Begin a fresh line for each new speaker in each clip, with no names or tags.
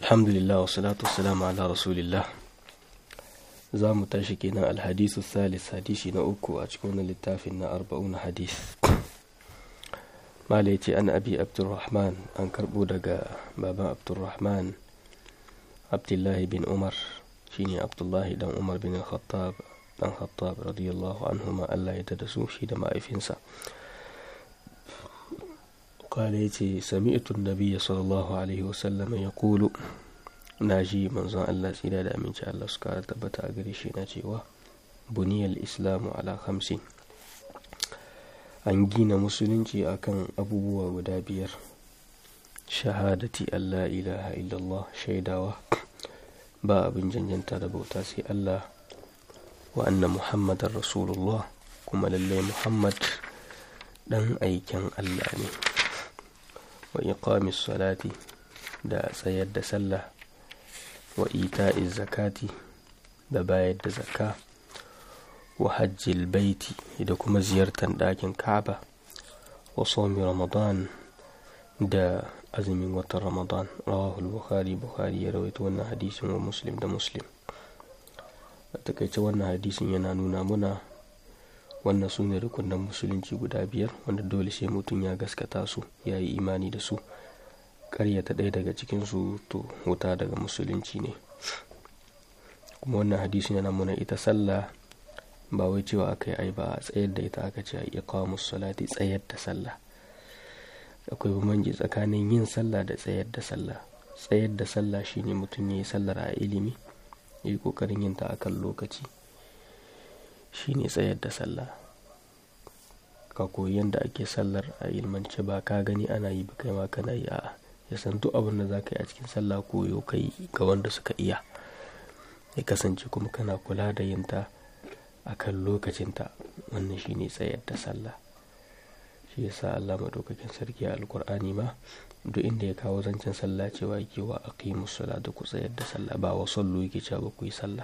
alhamdulillah wa salatu wassalamu ala rasulillah za mu tashi kenan alhadisu salis hadisi na uku a cikin wani littafin na arba'un hadis mala ya ce an abi abdurrahman an karbo daga baban abdurrahman abdullahi bin umar shine abdullahi dan umar bin khattab dan khattab radiyallahu anhuma Allah ya da su shi da ma'aifinsa قال يتي سمعت النبي صلى الله عليه وسلم يقول ناجي منزon Allah tsira da aminci Allah su kara tabbata a gare shi na cewa buniyal islamu ala khamsin an gina musulunci akan abubuwa guda biyar shahadati Allah ilaha illallah shaidawa ba abin janjanta da bauta sai Allah wa anna muhammadar rasulullah kuma lallai muhammad dan aikin Allah ne wa iqamis salati da tsayar da sallah wa ita'iz zakati da bayar da zakka wa hajjil baiti da kuma ziyartar ɗakin ka'aba wa somi ramadan da azumin watan ramadan rawahul bukhari bukhari ya rawaito wannan hadisin wa muslim da muslim a takaice wannan hadisin yana nuna muna wannan su ne rukunan musulunci guda biyar wanda dole sai mutum ya gaskata su ya yi imani da su karyata ɗaya daga cikinsu to wuta daga musulunci ne kuma wannan hadisin yana muna ita sallah ba wai cewa aka yi ai ba a tsayar da ita aka ce a iqamus salati tsayar da sallah akwai bambanci tsakanin yin sallah da tsayar da sallah tsayar da sallah shine mutum ya yi sallar a ilimi ya yi kokarin yin ta akan lokaci shine tsayar da sallah ka koyi yadda ake sallar a ilmance ba ka gani ana yi ba kai ma kana yi a ya san duk abin da za ka yi a cikin sallah koyo kai ga wanda suka iya ya kasance kuma kana kula da yin ta a kan lokacinta wannan shine tsayar da sallah shi yasa Allah madaukakin sarki a alkur'ani ma duk inda ya kawo zancen sallah cewa yake wa aqimus sala da ku tsayar da sallah ba wa sallu yake cewa ku yi sallah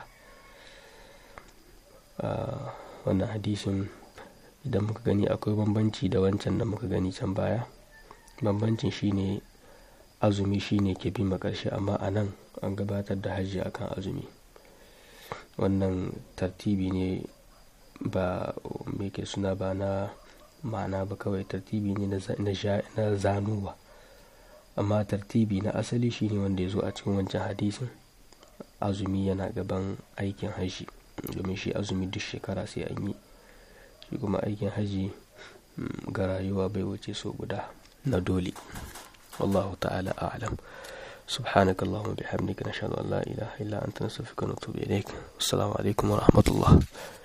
wannan hadisin idan muka gani akwai bambanci da wancan da muka gani can baya bambancin shine azumi shine ke bi karshe amma a nan an gabatar da hajji akan azumi wannan tartibi ne ba me ke suna ba na ma'ana ba kawai tartibi ne na zanuwa amma tartibi na asali shine wanda ya zo a cikin wancan hadisin azumi yana gaban aikin hajji domin shi azumi duk shekara sai an yi shi kuma aikin haji ga rayuwa bai wuce so guda na dole wallahu ta'ala a'lam سبحانك اللهم وبحمدك نشهد ان لا اله الا انت نستغفرك ونتوب اليك والسلام عليكم ورحمه الله